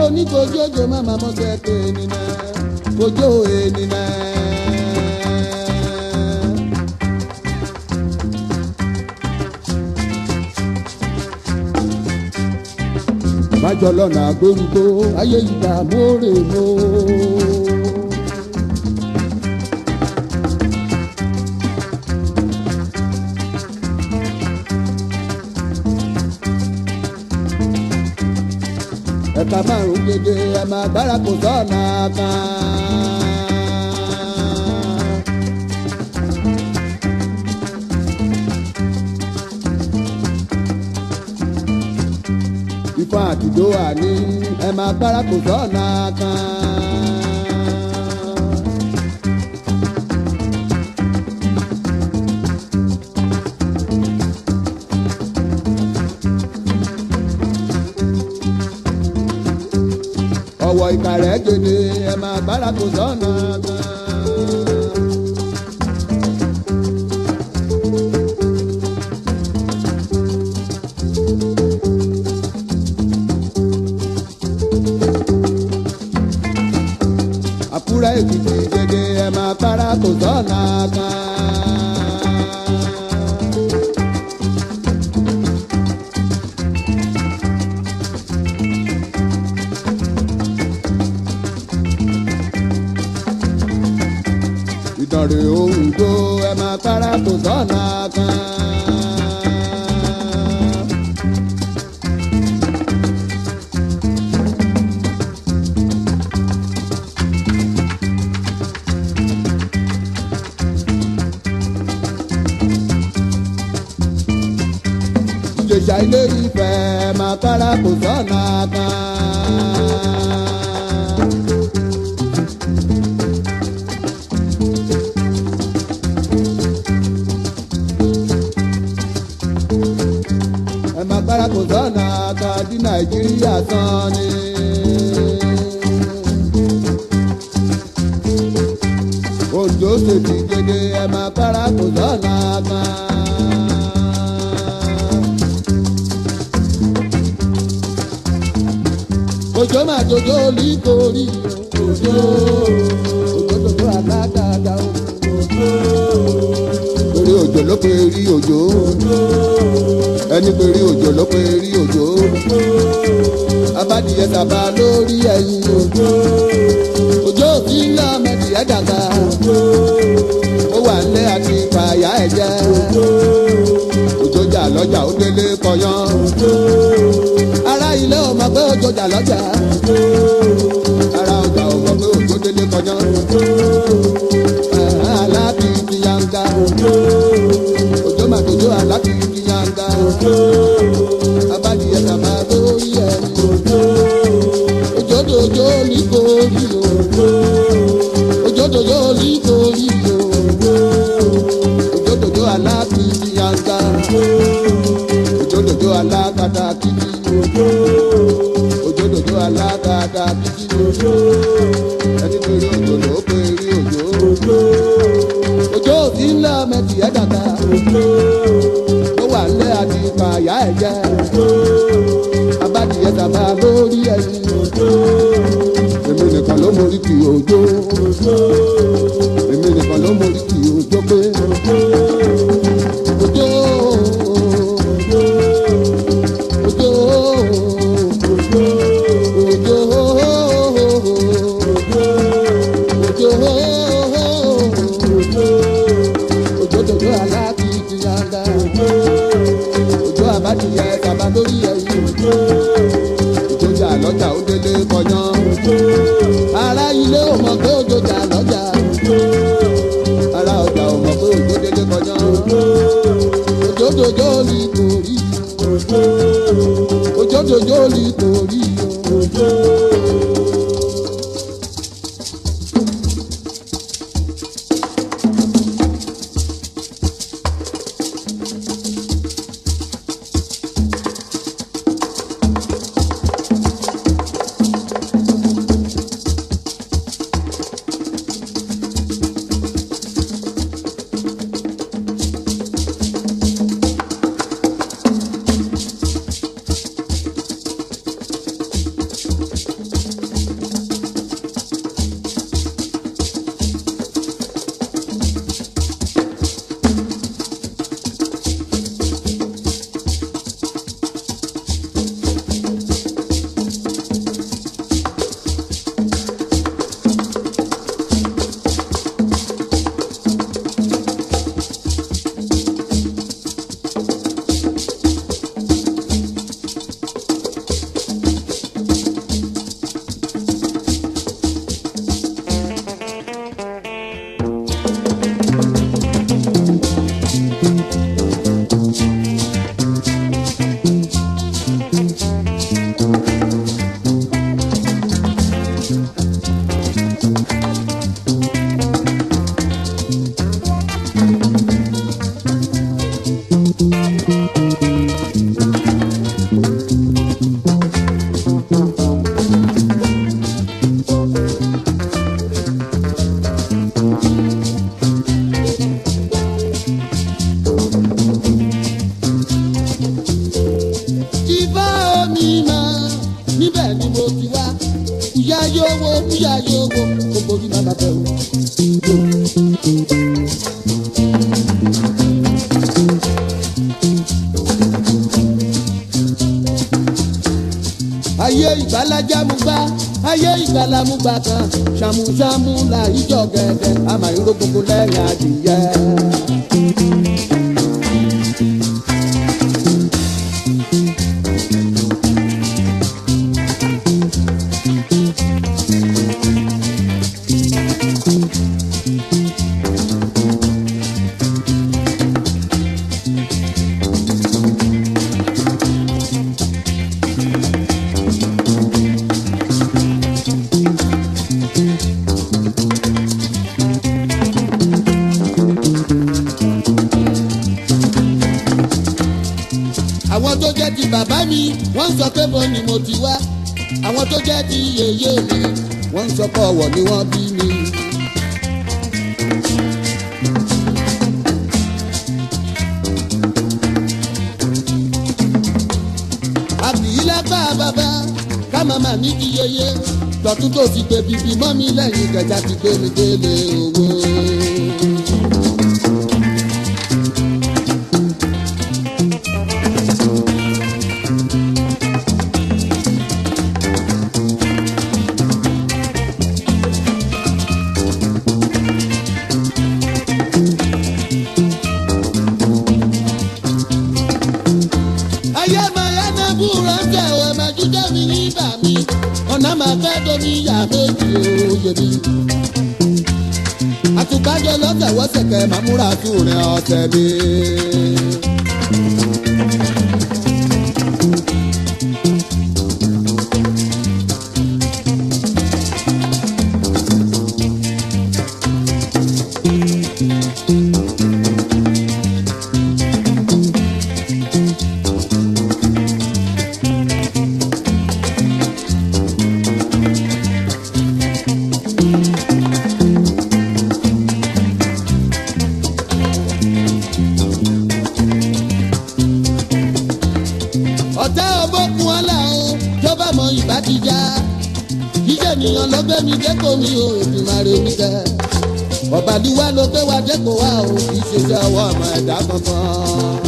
oníkojójo máma mọ́sẹ̀kẹ́ ènìyàn kojú ènìyàn. májọ lọ́nà àgbórúkọ ayé ìgbà mórè mó. ẹ̀ka márùn-ún gèdè ẹ̀ máa gbára kò sọ́ọ̀nà kan. ifá àtijọ́ wà ní ẹ̀ máa gbára kò sọ́ọ̀nà kan. ọwọ́ ìkàrẹ́ gèdè ẹ̀ máa gbára kò sọ́ọ̀nà kan. àkúrẹ́ èkìtì gèdè ẹ̀ máa gbára kò sọ́ọ̀nà kan. ìdánrè ohun tó ẹ máa para kò sọ́nà kan. ìjèṣà ilé ìfẹ́ máa para kò sọ́nà kan. ẹ máa gbára kò sọ́nà kan tí nàìjíríà tán ni. òjò ṣètì gèdè ẹ máa gbára kò sọ́nà kan. òjò máa jòjò lítorí òjò òjò jòjò àgàgàgà òjò torí òjò ló pe rí òjò ẹni pé rí òjò ló pé rí òjò abádìyẹ tàbá lórí ẹyin òjò òjò tí ń lọ mẹdìyẹ dàgbà ó wà nílé àti fàyà ẹ̀jẹ̀ òjò jà lọ́jà ó délé kọyán ará ilé ò mọ̀ pé òjò jà lọ́jà ará ọjà ò mọ̀ pé òjò délé kọyán aláàbí ti yanga òjò mà tòjò aláàbí ti yanga abádìyẹ tàbá lórí ẹni òjò dòjò nítorí òjò òjò dòjò nítorí òjò dòjò aláàbí ti yanga òjò dòjò alákatá kìkì òjò dòjò alákatá kìkì ẹni torí òjò ló pé rí òjò òjò tí ń lọ mẹ́tì ẹ̀ dàgbà ó wà nílé àti fàyà ẹ̀ jẹ́ abádìyẹ tàbá lórí ẹyin èmi nìkan ló mórí kì òjò èmi nìkan ló mórí kì òjò pé òjò òjò òjò òjò òjò aláàbíyí yanga òjò àbádìyẹ tàbá lórí ẹyin òjò jà lọ́jà ó délé kọyán ará ilé ò mọ̀ pé òjò jà lọ́jà ará ọjà ò mọ̀ pé òjò délé kọyán òjò dòjò ní torí òjò dòjò ní torí ìgbàlájàmúgbà ayé ìgbàlámúgbà kan ṣàmùṣàmù là ìjọ gẹ̀dẹ̀ àmàlóró gbogbo lẹ́yìn adìyẹ. àwọn tó jẹ́ ti bàbá mi wọ́n ń sọ pé mo ni mo ti wá àwọn tó jẹ́ ti yèyé mi wọ́n ń sọ pé ọ̀wọ̀ ni wọ́n bí mi. àbíyí lápá bàbá ká màmá mi di yeye tọ̀tún tó ti gbé bíbí mọ́ mi lẹ́yìn gẹ̀jà ti gbé mi délé owó. ayé máa yá náà búra ń tẹ̀ ọ̀ máa jíjẹ́ mi nígbà mi ọ̀nà máa fẹ́ domi yà méjì òye mi. àtùkájọ lọ́sẹ̀ wọ́sẹ̀kẹ̀ máa múra tún rìn ọ̀sẹ̀ mi. ọ̀tá ọgbọ́kun ọ̀la o tó bá mọ ìbátijá jíjẹ́ ènìyàn ló gbé mi dẹ́kọ̀ mi o ìdùnnàrè mi kẹ́ ọ̀bàdìwá ló gbé wa dẹ́kọ̀ wa o kì í ṣe jẹ́ ọwọ́ ọmọ ẹ̀dá kankan.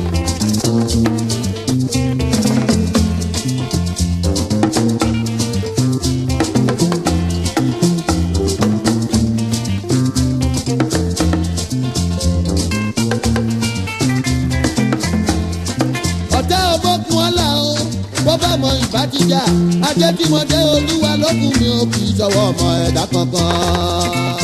ọ̀tá ọgbọ́kun ọ̀la o bó bá mọ ìbátijá ajé tí mo dé olúwa lókun mi ò kì í ṣọwọ́ ọmọ ẹ̀dá kankan.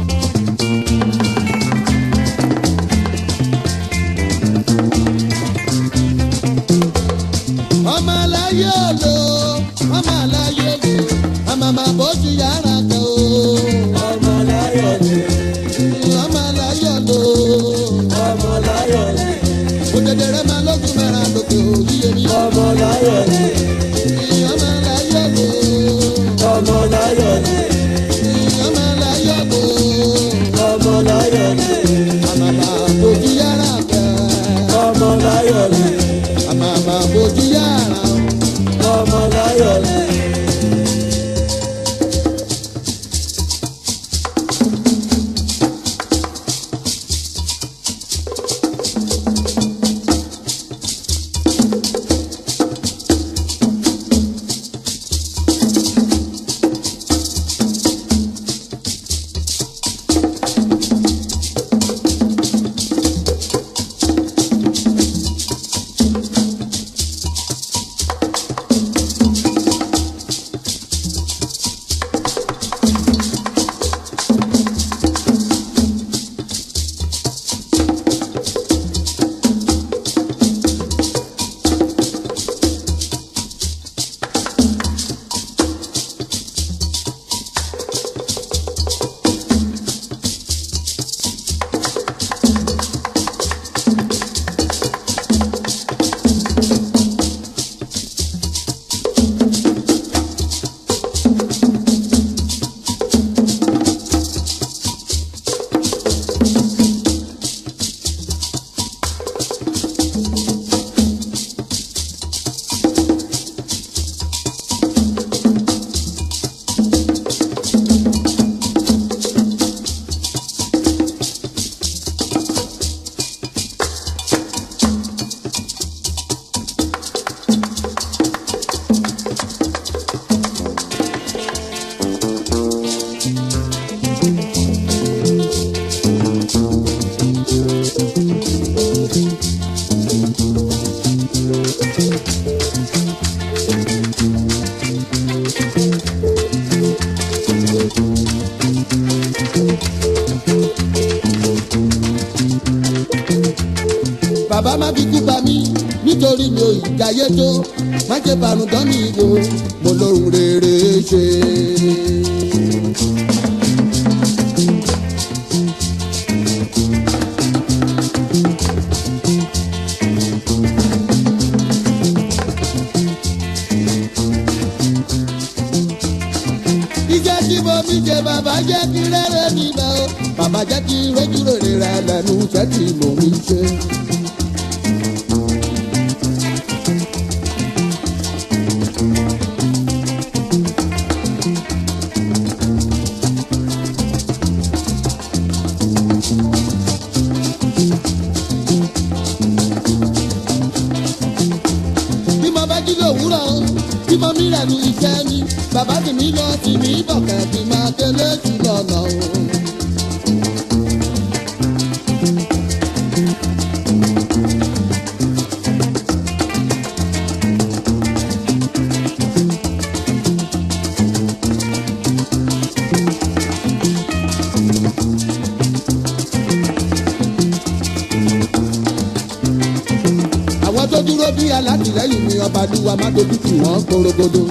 ọmọ aláyé òlo ọmọ aláyé òlo ọmọ àmà bójú yàrá kan o. ọmọ láyọ̀ ni ọmọ aláyé òlo ọmọ láyọ̀ ni òdèdè rẹ máa lókun mẹ́ra lókè òyìnbó mi. ọmọ láyọ̀ ni ọmọ aláyé òlo ọmọ láyọ̀ ni ọmọ aláyé òlo ọmọ láyọ̀ ni àmàmà bójú yàrá kan ọmọ láyọ̀ ni àmàmà bójú yàrá. ọmọ láyọ̀ ni. bàbá má fi kú pa mí nítorí mi ò ìdáyé tó má ṣe bànújọ́ mi wò mo lóhun rere ṣe. iṣẹ́ tí mo fi ṣe bàbá jẹ́ kí rere mi lọ o bàbá jẹ́ kí rojú rere rẹ lẹ́nu iṣẹ́ tí mo fi ṣe. bí mo bá jí lòwúrọ̀ o bí mo mi rẹ̀ nu iṣẹ́ mi bàbá sì mí lọ sí mi bọ̀kẹ́ bí máa délé sí lọ́nà o. àwọn tó dúró bí alátìlẹyìn mi ọba lúwa má dojú tì wọ́n korogodo.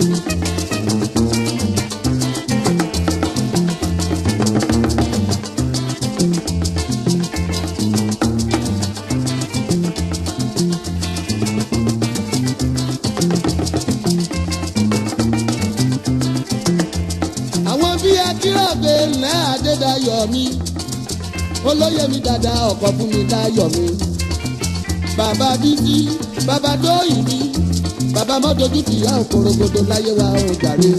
àwọn bí akírọ̀gbé ńlẹ́ adédayọ̀ mi olóyè mi dada ọkọ̀ fún mi dáyọ̀ mi bàbá bíbí bàbá dóyìn mi bàbá mọ́tòjú tìyá òkòrògbòdò láyé wa ò jàre.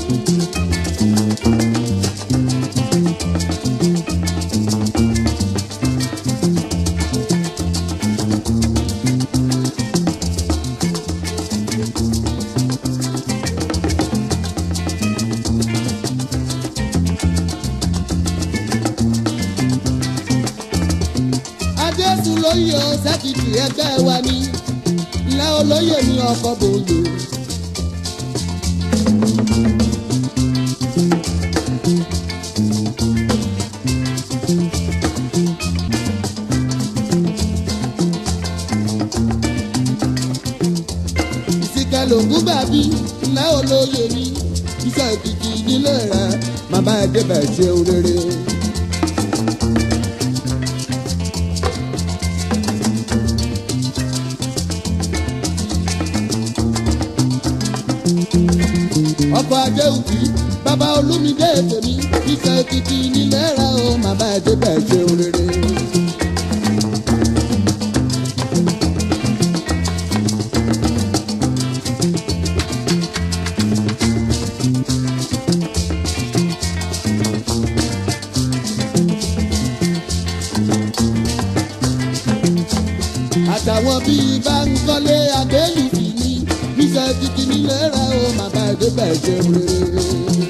adéṣù lóye o sẹ́kìtì ẹgbẹ́ wa ni ilé olóyè mi ọkọ̀ bòye. ìsìnkẹ́ lògùn bàbí ilé olóyè mi iṣẹ́ ìkìkì ìdílé rẹ̀ màmá ẹ̀ débẹ̀ ṣe rere. ọkọ̀ ajé òkì bàbá olúmídé tèmi iṣẹ́ òkìkí nílẹ̀ rẹ̀ o màmá ẹ̀ débẹ̀ ṣeun rere. àtàwọn bíi báńkọ́lé adélùfì ní iṣẹ́ òkìkí nílẹ̀ rẹ̀ o màmá ẹ̀ débẹ̀ ṣeun rere.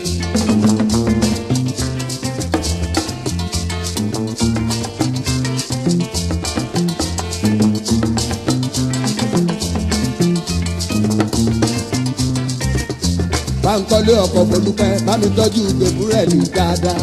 báńkọ́lé ọkọ̀ bolúpẹ́ bá mi tọ́jú gbèbúrẹ́ ní dáadáa.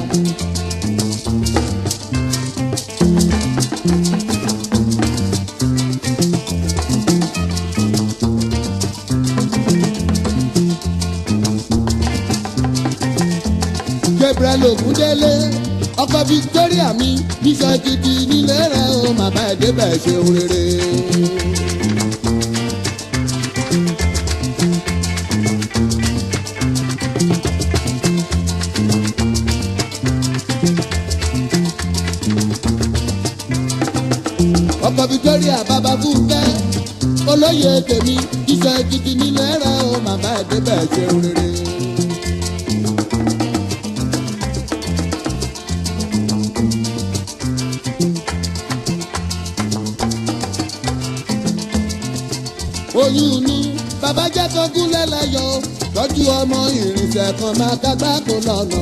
gabriel ogundele ọkọ victoria mi bíṣọ gidi nílé rẹ o màmá ẹ débẹ̀ ṣeun rere. ọkọ victoria bàbá fúnkẹ́ olóyè tèmi bíṣọ gidi nílé rẹ o màmá ẹ débẹ̀ ṣeun rere. oyún ní bàbá jẹ́ kó gúnlẹ̀ láyọ̀ tọ́jú ọmọ ìrìnsẹ̀ kan máa kágbá kó lọ́nà o.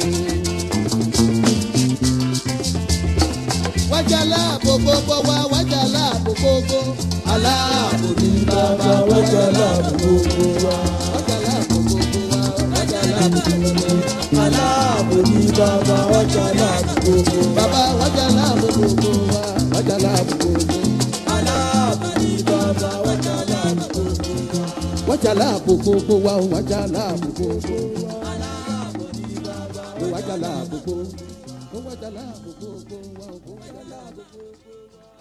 wájà láàbò gbogbo wa wájà láàbò gbogbo aláàbò ní bàbá wájà láàbò gbogbo wa. wájà láàbò gbogbo wa wájà láàbò gbogbo wa. aláàbò ní bàbá wájà láàbò gbogbo wa. bàbá wájà láàbò gbogbo wa wájà láàbò gbogbo wa. aláàbò wájà láàbò gbogbo wa ó wájà láàbò gbogbo ó wájà láàbò gbogbo ó wájà láàbò gbogbo wa ó wájà láàbò gbogbo.